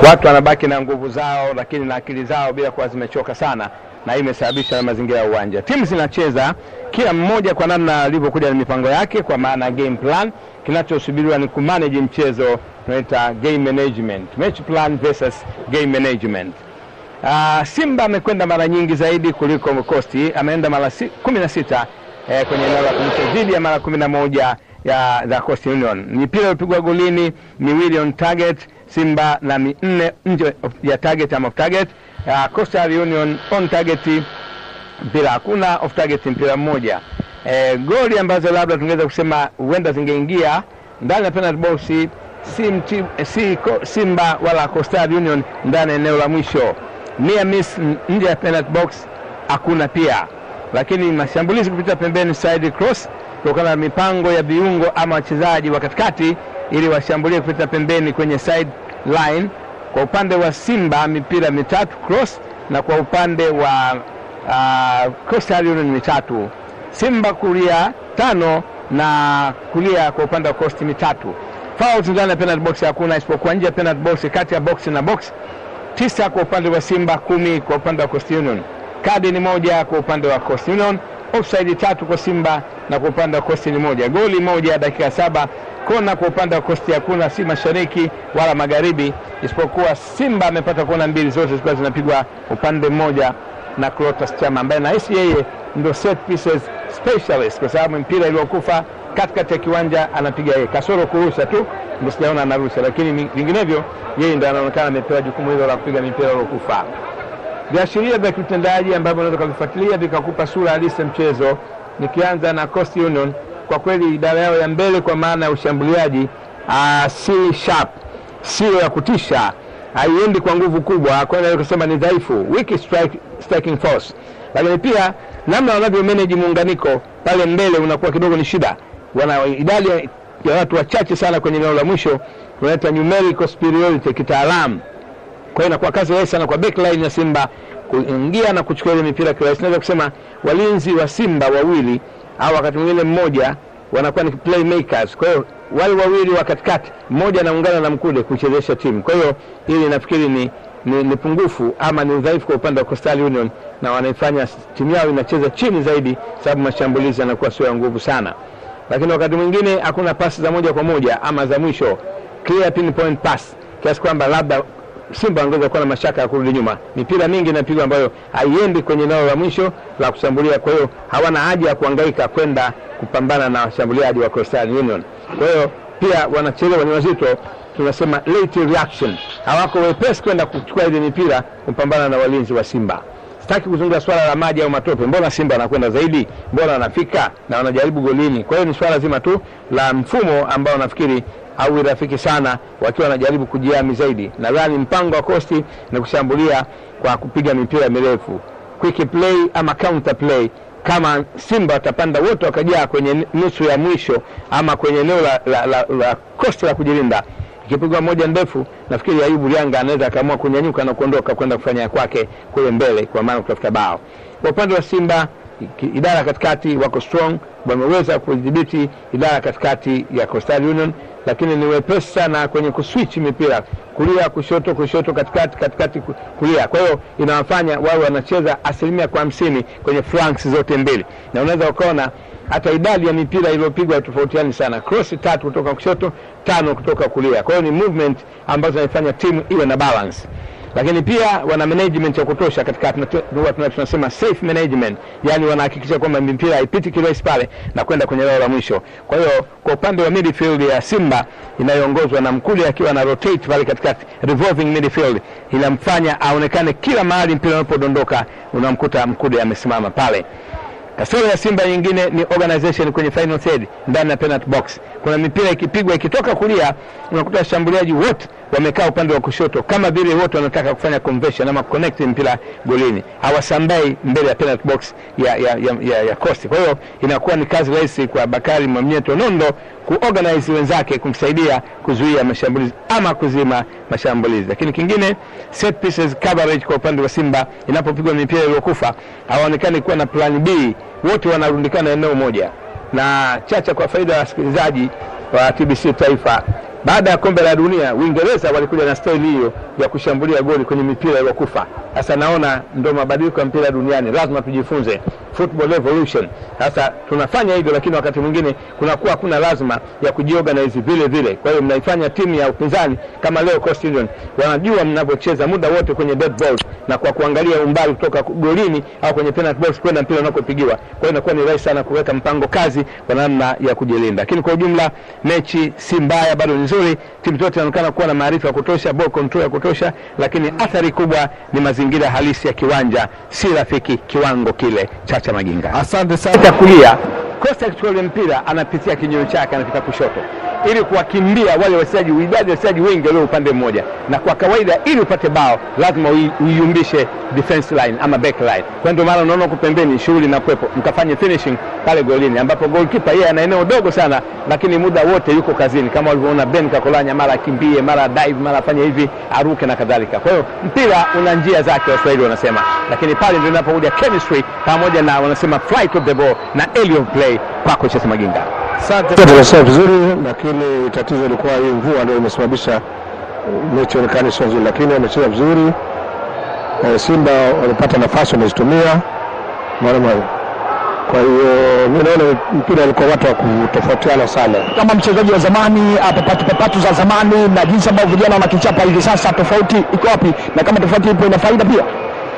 watu wanabaki na nguvu zao, lakini na akili zao bila kuwa zimechoka sana, na hii imesababisha na mazingira ya uwanja. Timu zinacheza kila mmoja kwa namna alivyokuja na mipango yake, kwa maana ya game plan. Kinachosubiriwa ni kumanage mchezo, tunaita game management, match plan versus game management. Uh, Simba amekwenda mara nyingi zaidi kuliko Coast, ameenda mara si, kumi na sita eh, kwenye eneo la kumcha dhidi ya mara kumi na moja ya za Coast Union. Mipira iliyopigwa golini miwili on target Simba na minne nje ya target ama off target. Uh, Coastal Union on target mpira hakuna, off target mpira mmoja. Eh, goli ambazo labda tungeweza kusema huenda zingeingia ndani ya penalty box si, mti, si ko, Simba wala Coastal Union ndani ya eneo la mwisho. Near miss nje ya penalty box hakuna pia, lakini mashambulizi kupita pembeni side cross kutokana na mipango ya viungo ama wachezaji wa katikati ili washambulie kupita pembeni kwenye side line. Kwa upande wa Simba mipira mitatu cross, na kwa upande wa uh, Coastal Union mitatu. Simba kulia tano na kulia kwa upande wa Coast mitatu. Fouls ndani ya penalty box hakuna isipokuwa nje ya penalty box, kati ya box na box tisa kwa upande wa Simba, kumi kwa upande wa Coast Union. Kadi ni moja kwa upande wa Coast Union, offside tatu kwa Simba na kwa upande wa Coast ni moja. Goli moja dakika saba. Kona kwa upande wa Coast hakuna, si mashariki wala magharibi, isipokuwa Simba amepata kona mbili, zote zikiwa zinapigwa upande mmoja na Clatous Chama ambaye nahisi yeye ndio set pieces specialist, kwa sababu mpira iliyokufa katikati ya kiwanja anapiga yeye, kasoro kurusha tu ndio sijaona anarusha, lakini vinginevyo yeye ndio anaonekana amepewa jukumu hilo la kupiga mipira iliyokufa. Viashiria vya kiutendaji ambavyo unaweza kuvifuatilia vikakupa sura halisi ya mchezo, nikianza na Coast Union. Kwa kweli idara yao ya mbele kwa maana ya ushambuliaji uh, si sharp, sio ya kutisha, haiendi kwa nguvu kubwa, kwa hiyo kusema ni dhaifu, weak strike, striking force. Lakini pia namna wanavyo manage muunganiko pale mbele unakuwa kidogo ni shida, wana idadi ya watu wachache sana kwenye eneo la mwisho, tunaita numerical superiority kitaalamu. Kwa hiyo inakuwa kazi rahisi sana kwa backline ya Simba kuingia na kuchukua ile mipira kirahisi. Naweza kusema walinzi wa Simba wawili au wakati mwingine mmoja wanakuwa ni playmakers. Kwa hiyo wale wawili wa katikati, mmoja anaungana na Mkude kuchezesha timu. Kwa hiyo hili nafikiri ni, ni, ni pungufu ama ni udhaifu kwa upande wa Coastal Union, na wanaifanya timu yao inacheza chini zaidi, sababu mashambulizi yanakuwa sio ya nguvu sana, lakini wakati mwingine hakuna pasi za moja kwa moja ama za mwisho, clear pinpoint pass, kiasi kwamba labda Simba wangeweza kuwa na mashaka ya kurudi nyuma. Mipira mingi inapigwa ambayo haiendi kwenye eneo la mwisho la kushambulia, kwa hiyo hawana haja ya kuhangaika kwenda kupambana na washambuliaji wa Coastal Union. Kwa hiyo pia wanachelewa, ni wazito, tunasema late reaction, hawako wepesi kwenda kuchukua ile mipira kupambana na walinzi wa Simba. Sitaki kuzungumza swala la maji au matope, mbona Simba anakwenda zaidi, mbona wanafika na wanajaribu golini. Kwa hiyo ni swala zima tu la mfumo ambao nafikiri au rafiki sana wakiwa wanajaribu kujiami zaidi. Nadhani mpango wa Kosti ni kushambulia kwa kupiga mipira mirefu, quick play ama counter play. Kama Simba watapanda wote wakajaa kwenye nusu ya mwisho ama kwenye eneo la, la, la, la Kosti la kujilinda, ikipigwa moja ndefu, nafikiri Ayubu Lianga anaweza akaamua kunyanyuka na kuondoka kwenda kufanya ya kwake kule mbele, kwa maana kutafuta bao. Kwa upande wa Simba idara katikati wako strong, wameweza kudhibiti idara katikati ya Coastal Union, lakini ni wepesi sana kwenye kuswitch mipira kulia kushoto, kushoto katikati, katikati kulia. Kwa hiyo inawafanya wao wanacheza asilimia kwa hamsini kwenye flanks zote mbili, na unaweza ukaona hata idadi ya mipira iliyopigwa tofautiani sana, cross tatu kutoka kushoto, tano kutoka kulia. Kwa hiyo ni movement ambazo zinaifanya timu iwe na balance lakini pia wana management ya kutosha katika tunasema safe management, yani wanahakikisha kwamba mipira haipiti kirahisi pale na kwenda kwenye eneo la mwisho. Kwa hiyo kwa upande wa midfield ya Simba inayoongozwa na Mkude akiwa na rotate pale katikati, revolving midfield inamfanya aonekane kila mahali mpira unapodondoka unamkuta Mkude amesimama pale. Kasoro ya Simba nyingine ni organization kwenye final third ndani ya penalty box. Kuna mipira ikipigwa ikitoka kulia, unakuta washambuliaji wote wamekaa upande wa kushoto, kama vile wote wanataka kufanya conversion ama connect mpira golini, hawasambai mbele ya penalty box ya ya, ya, ya, ya Coast. Kwa hiyo inakuwa ni kazi rahisi kwa Bakari Mwamnyeto Nondo kuorganize wenzake kumsaidia kuzuia mashambulizi ama kuzima mashambulizi. Lakini kingine set pieces coverage kwa upande wa Simba, inapopigwa mipira iliyokufa hawaonekani kuwa na plan B, wote wanarundikana eneo moja. Na chacha kwa faida ya wasikilizaji wa TBC Taifa, baada ya kombe la dunia Uingereza walikuja na staili hiyo ya kushambulia goli kwenye mipira iliyokufa. Sasa naona ndo mabadiliko ya mpira duniani, lazima tujifunze football evolution. Sasa tunafanya hivyo, lakini wakati mwingine kunakuwa hakuna lazima ya kujiorganize vile vile. Kwa hiyo mnaifanya timu ya upinzani kama leo Coast Union wanajua mnavyocheza muda wote kwenye dead balls na kwa kuangalia umbali kutoka golini au kwenye penalty box kwenda mpira unakopigiwa. Kwa hiyo inakuwa ni rahisi sana kuweka mpango kazi kwa namna ya kujilinda. Lakini kwa ujumla mechi si mbaya, bado ni nzuri. Timu zote zinaonekana kuwa na maarifa ya kutosha, ball control ya kutosha, lakini athari kubwa ni mazingira halisi ya kiwanja, si rafiki kiwango kile. Chacha Maginga Asante sana. Pita kulia, Costa akichukua ule mpira anapitia kinyume chake, anapita kushoto ili kuwakimbia wale wachezaji, uidadi wachezaji wengi walio upande mmoja, na kwa kawaida ili upate bao lazima ui- uiumbishe defense line ama back line. Kwa ndio maana unaona huko pembeni shughuli na kwepo, mkafanye finishing pale golini, ambapo goalkeeper yeye ana eneo dogo sana, lakini muda wote yuko kazini, kama walivyoona Ben Kakolanya, mara akimbie, mara dive, mara afanye hivi, aruke na kadhalika. Kwa hiyo mpira una njia zake, Waswahili wanasema, lakini pale ndio inapokuja chemistry pamoja na wanasema flight of the ball na aerial play. Kwako Chesa Maginga. Asante. Tunasema vizuri, lakini tatizo ilikuwa hii mvua ndio imesababisha mechi onekane sio nzuri, lakini wamecheza vizuri. Eh, Simba walipata nafasi wamezitumia, unaona bwana. Kwa hiyo mimi naona mpira ulikuwa watu wa kutofautiana sana. Kama mchezaji wa zamani, ah, papatu papatu za zamani na jinsi ambavyo vijana wanakichapa hivi sasa, tofauti iko wapi? Na kama tofauti ipo, ina faida pia.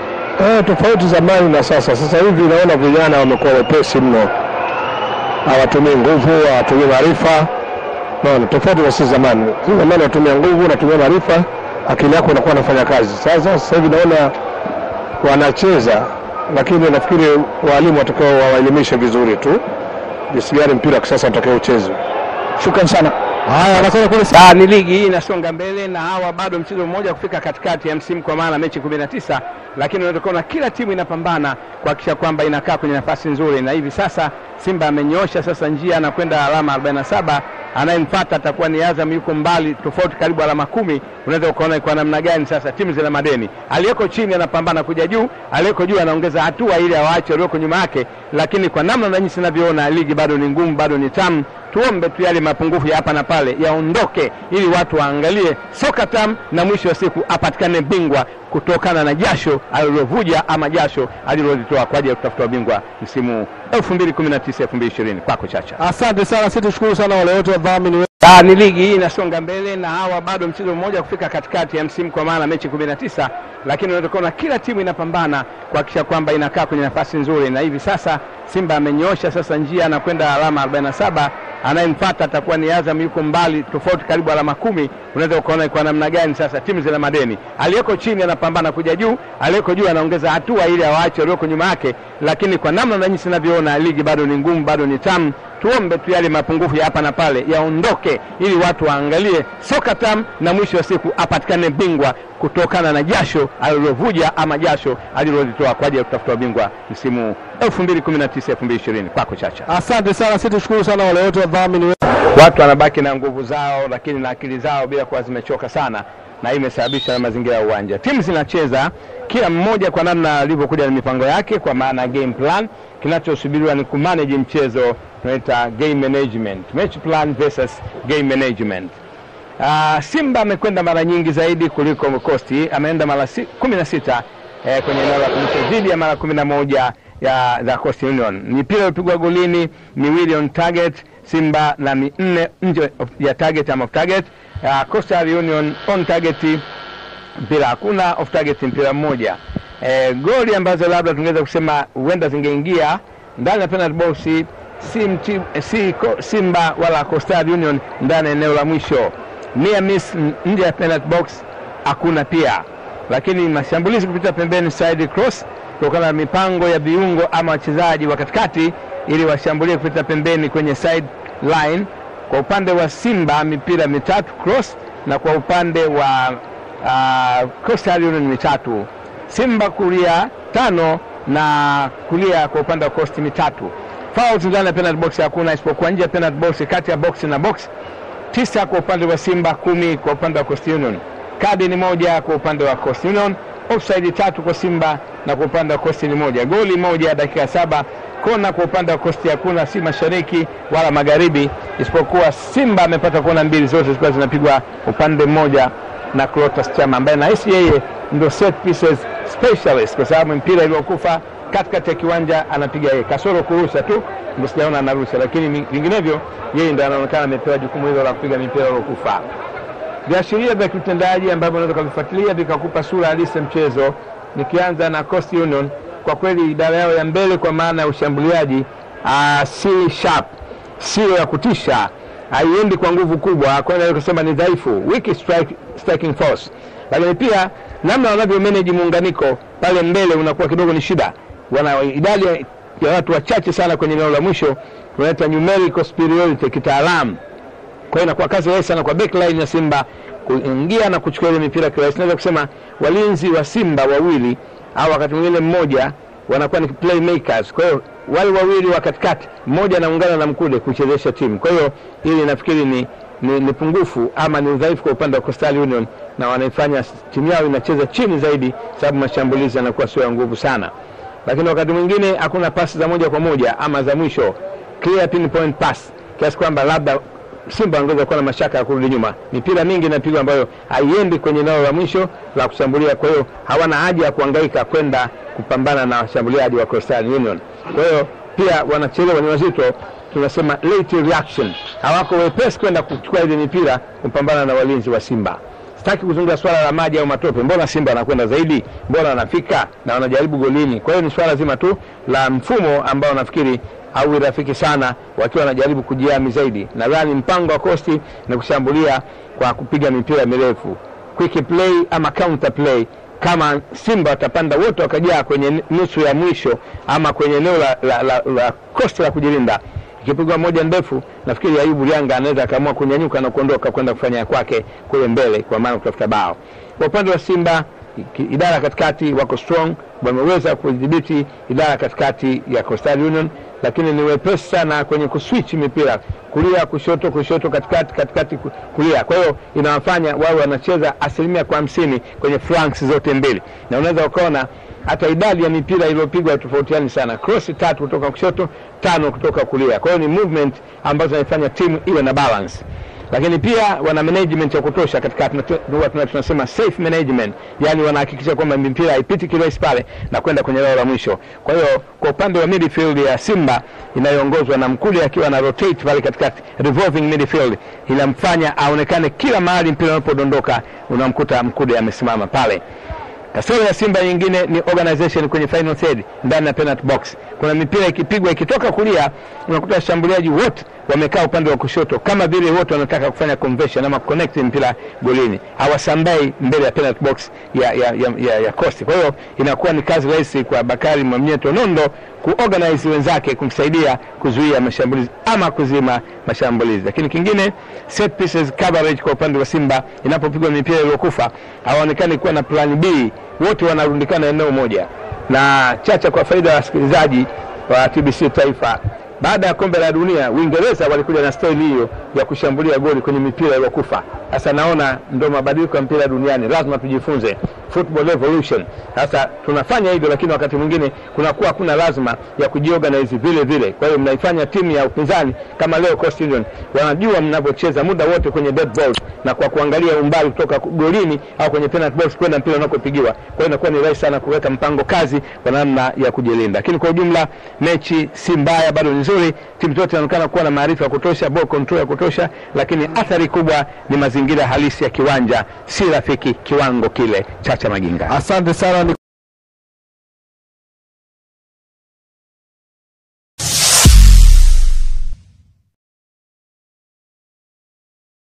Eh, tofauti zamani na sasa. Sasa hivi naona vijana wamekuwa wepesi mno, hawatumii nguvu, hawatumii maarifa. Naona tofauti na sisi zamani. Sisi zamani watumia nguvu, unatumia maarifa, akili yako inakuwa inafanya kazi. Sasa sasa hivi naona wanacheza, lakini nafikiri walimu watakao wawaelimishe vizuri tu jinsi gani mpira wa kisasa unatakiwa uchezwe. Shukrani sana. Haya, anakwenda kule Ah, ni ligi hii inasonga mbele na hawa bado mchezo mmoja kufika katikati ya msimu kwa maana mechi 19, lakini unatokana kila timu inapambana kuhakikisha kwamba inakaa kwenye nafasi nzuri, na hivi sasa Simba amenyoosha sasa njia anakwenda alama 47. Anayemfuata atakuwa ni Azam, yuko mbali tofauti, karibu alama kumi. Unaweza ukaona kwa namna gani sasa timu zina madeni. Aliyeko chini anapambana kuja juu, aliyeko juu anaongeza hatua ili awaache walioko nyuma yake, lakini kwa namna na jinsi ninavyoona ligi bado ni ngumu, bado ni tamu. Tuombe tu yale mapungufu ya hapa na pale yaondoke, ili watu waangalie soka tamu na mwisho wa siku apatikane bingwa kutokana na jasho alilovuja ama jasho alilolitoa kwa ajili ya kutafuta ubingwa msimu 2019 2020. Kwako Chacha. Asante sana, sisi tushukuru sana wale wote wadhamini Ah, ni ligi hii inasonga mbele na hawa bado mchezo mmoja kufika katikati ya msimu kwa maana mechi 19, lakini unatokana kila timu inapambana kuhakikisha kwamba inakaa kwenye nafasi nzuri, na hivi sasa Simba amenyoosha sasa njia anakwenda alama 47. Anayemfuata atakuwa ni Azam, yuko mbali tofauti, karibu alama kumi. Unaweza ukaona kwa namna gani sasa timu zina madeni. Aliyeko chini anapambana kuja juu, aliyeko juu anaongeza hatua ili awaache walioko nyuma yake, lakini kwa namna na jinsi ninavyoona ligi bado ni ngumu, bado ni tamu. Tuombe tu yale mapungufu ya hapa na pale yaondoke, ili watu waangalie soka tamu na mwisho wa siku apatikane bingwa kutokana na jasho alilovuja ama jasho alilolitoa kwa ajili ya kutafuta ubingwa msimu 2019 2020. Kwako Chacha. Asante sana, sisi tushukuru sana wale wote wadhamini Watu wanabaki na nguvu zao, lakini na akili zao bila kuwa zimechoka sana, na hii imesababisha na mazingira ya uwanja. Timu zinacheza kila mmoja kwa namna alivyokuja na mipango yake, kwa maana ya game plan. Kinachosubiriwa ni kumanage mchezo, tunaita game management, match plan versus game management. Uh, Simba amekwenda mara nyingi zaidi kuliko Coast, ameenda mara si, kumi na sita eh, kwenye eneo la kumcha dhidi ya mara kumi na moja ya za Coast Union. Mipira ilipigwa golini miwili on target Simba na minne nje ya target ama off target. Uh, Coastal Union on target mpira hakuna, off target mpira mmoja. Eh, goli ambazo labda tungeweza kusema huenda zingeingia ndani ya penalty box si, mti, si ko, Simba wala Coastal Union ndani ya eneo la mwisho. Near miss nje ya penalty box hakuna pia, lakini mashambulizi kupita pembeni side cross kutokana na mipango ya viungo ama wachezaji wa katikati ili washambulie kupita pembeni kwenye side line. Kwa upande wa Simba mipira mitatu cross, na kwa upande wa uh, Coastal Union mitatu. Simba kulia tano na kulia kwa upande wa Coast mitatu. Fouls ndani ya penalty box hakuna, isipokuwa nje ya penalty box, kati ya box na box tisa kwa upande wa Simba, kumi kwa upande wa Coast Union. Kadi ni moja kwa upande wa Coast Union offside tatu kwa Simba na kwa upande wa Coast ni moja, goli moja dakika ya saba. Kona kwa upande wa Coast hakuna, si mashariki wala magharibi, isipokuwa Simba amepata kona mbili, zote zilikuwa zinapigwa upande mmoja na Clatous Chama ambaye nahisi yeye ndio set pieces specialist, kwa sababu mpira iliyokufa katikati ya kiwanja anapiga yeye, kasoro kurusha tu ndio sijaona anarusha, lakini vinginevyo yeye ndio anaonekana amepewa jukumu hilo la kupiga mipira iliyokufa. Viashiria vya kiutendaji ambavyo unaweza kuvifuatilia vikakupa sura halisi ya mchezo, nikianza na Coast Union. Kwa kweli idara yao ya mbele kwa maana ya ushambuliaji uh, si sharp, sio ya kutisha, haiendi kwa nguvu kubwa, kwa hiyo kusema ni dhaifu, weak strike, striking force. Lakini pia namna wanavyo manage muunganiko pale mbele unakuwa kidogo ni shida, wana idadi ya watu wachache sana kwenye eneo la mwisho, tunaita numerical superiority kitaalamu kwa hiyo inakuwa kazi rahisi sana kwa backline ya Simba kuingia na kuchukua ile mipira kirahisi. Naweza kusema walinzi wa Simba wawili au wakati mwingine mmoja wanakuwa ni playmakers. Kwa hiyo wale wawili wa katikati, mmoja anaungana na Mkude kuchezesha timu. Kwa hiyo hili nafikiri ni, ni, ni pungufu ama ni udhaifu kwa upande wa Coastal Union, na wanaifanya timu yao inacheza chini zaidi, sababu mashambulizi yanakuwa sio ya nguvu sana, lakini wakati mwingine hakuna pasi za moja kwa moja ama za mwisho, clear pinpoint pass, kiasi kwamba labda Simba wangeweza kuwa na mashaka ya kurudi nyuma. Mipira mingi inapigwa ambayo haiendi kwenye eneo la mwisho la kushambulia, kwa hiyo hawana haja ya kuhangaika kwenda kupambana na washambuliaji wa Coastal Union. Kwa hiyo pia wanachelewa, ni wazito, tunasema late reaction, hawako wepesi kwenda kuchukua ile mipira kupambana na walinzi wa Simba. Sitaki kuzungumza swala la maji au matope, mbona Simba wanakwenda zaidi, mbona wanafika na wanajaribu golini. Kwa hiyo ni swala zima tu la mfumo ambao nafikiri au rafiki sana wakiwa wanajaribu kujiami zaidi. Nadhani mpango wa Kosti ni kushambulia kwa kupiga mipira mirefu, quick play ama counter play. Kama Simba watapanda wote wakajaa kwenye nusu ya mwisho ama kwenye eneo la, la, la, la Kosti la kujilinda, ikipigwa moja ndefu, nafikiri Ayubu Lianga anaweza akaamua kunyanyuka na kuondoka kwenda kufanya kwake kule mbele, kwa maana kutafuta bao. Kwa upande wa Simba idara katikati wako strong, wameweza kudhibiti idara katikati ya Coastal Union, lakini ni wepesi sana kwenye kuswitch mipira kulia kushoto, kushoto katikati, katikati kulia. Kwa hiyo inawafanya wao wanacheza asilimia kwa hamsini kwenye flanks zote mbili, na unaweza ukaona hata idadi ya mipira iliyopigwa tofautiani sana, cross tatu kutoka kushoto, tano kutoka kulia. Kwa hiyo ni movement ambazo zinaifanya timu iwe na balance lakini pia wana management ya kutosha katika tunasema safe management, yani wanahakikisha kwamba mipira haipiti kirahisi pale na kwenda kwenye eneo la mwisho. Kwa hiyo kwa upande wa midfield ya Simba inayoongozwa na Mkude akiwa na rotate pale katikati, revolving midfield inamfanya aonekane kila mahali mpira unapodondoka unamkuta Mkude amesimama pale. Kasoro ya Simba nyingine ni organization kwenye final third ndani ya penalty box. Kuna mipira ikipigwa ikitoka kulia, unakuta washambuliaji wote wamekaa upande wa kushoto kama vile wote wanataka kufanya conversion ama connect mpira golini, hawasambai mbele ya penalty box ya, ya, ya, ya, ya Coast. Kwa hiyo inakuwa ni kazi rahisi kwa Bakari Mwamnyeto Nondo kuorganize wenzake kumsaidia kuzuia mashambulizi ama kuzima mashambulizi. Lakini kingine set pieces coverage kwa upande wa Simba, inapopigwa mipira iliyokufa hawaonekani kuwa na plan B, wote wanarundikana eneo moja. Na chacha kwa faida ya wasikilizaji wa TBC Taifa, baada ya kombe la dunia Uingereza walikuja na staili hiyo ya kushambulia goli kwenye mipira iliyokufa. Sasa naona ndio mabadiliko ya mpira duniani, lazima tujifunze football evolution. Sasa tunafanya hivyo, lakini wakati mwingine kunakuwa hakuna lazima ya kujiorganize vile vile. Kwa hiyo mnaifanya timu ya upinzani kama leo Coast Union wanajua mnavyocheza muda wote kwenye dead ball, na kwa kuangalia umbali kutoka golini au kwenye penalty box kwenda mpira unakopigiwa. Kwa hiyo inakuwa ni rahisi sana kuweka mpango kazi kwa namna ya kujilinda. Lakini kwa ujumla mechi si mbaya, bado ni nzuri. Timu zote zinaonekana kuwa na maarifa ya kutosha, ball control ya kutosha, lakini athari kubwa ni mazingira halisi ya kiwanja, si rafiki kiwango kile. Chacha Maginga. Asante sana.